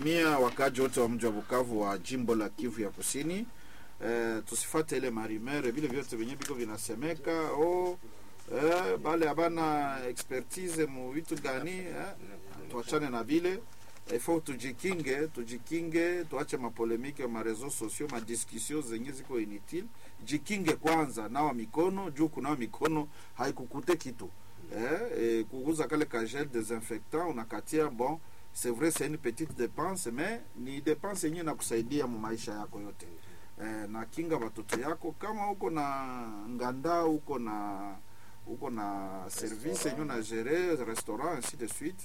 nasalimia wakaji wote wa mji wa Bukavu wa jimbo la Kivu ya Kusini. Eh, tusifate ile marimere vile vyote venye biko vinasemeka oh, eh, bale abana expertise mu vitu gani eh, tuachane na vile ifo tujikinge, tujikinge, tuache mapolemike ma reseaux sociaux, ma discussion zenye ziko inutile. Jikinge kwanza, nawa mikono juu kunawa mikono haikukute kitu eh, eh, kuuza kale ka gel desinfectant unakatia bon c'est vrai c'est une petite dépense mais ni dépense yenyewe nakusaidia mu maisha yako yote eh, na kinga watoto yako kama uko na nganda uko na uko na service yenyewe na gérer restaurant ainsi de suite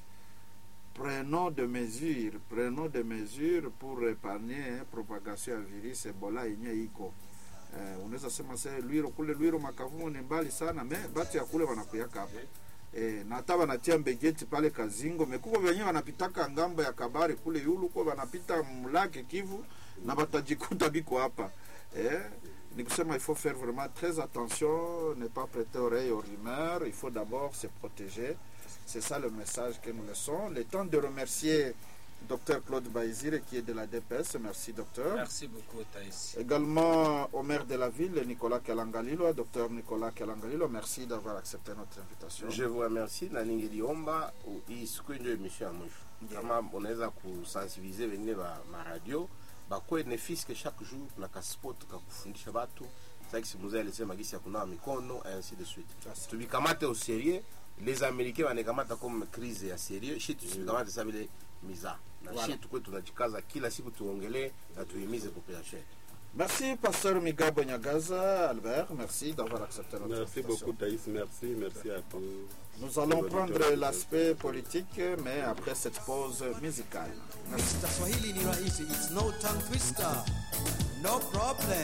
prenons de mesures prenons de mesures pour épargner propagation ya virus ebola yenyewe iko eh, unaweza sema se lwiro kule lwiro makavumo ni mbali sana me batu ya kule wanakuyaka hapa eh, na hata wanatia mbegeti pale kazingo mekuko wenyewe wanapitaka ngambo ya kabari kule yulu kwa wanapita mlake kivu na batajikuta biko hapa eh, ni kusema il faut faire vraiment très attention ne pas prêter oreille aux rumeurs il faut d'abord se protéger c'est ça le message que nous laissons le temps de remercier Docteur Claude Baïzire qui est de la DPS merci docteur Merci beaucoup, Thaïs. Également au maire de la ville, Nicolas Kalangalilo, docteur Nicolas Kalangalilo, merci d'avoir accepté notre invitation. Je vous remercie na ningeliomba u- hii siku ndio emission ya mwisho kama unaweza kusensibilize wengine ba maradio bakuwe ne fiske chaque jour na kaspot kakufundisha batu saki mzee alisema gisi ya kunawa mikono et ainsi de suite tubikamate au sérieux les américains wanakamata comme crise ya sérieux shi tusibikamate sa vile miza na Voilà. shi tukwe tunajikaza kila siku tuongelee na tuimize population yetu. Merci, pasteur Migabo Nyagaza, Albert, merci d'avoir accepté notre Merci invitation. beaucoup Thaïs, merci, merci à tous. Nous allons prendre l'aspect politique, mais après cette pause musicale. Merci. Mr. Swahili ni rahisi, it's no tongue twister. No problem.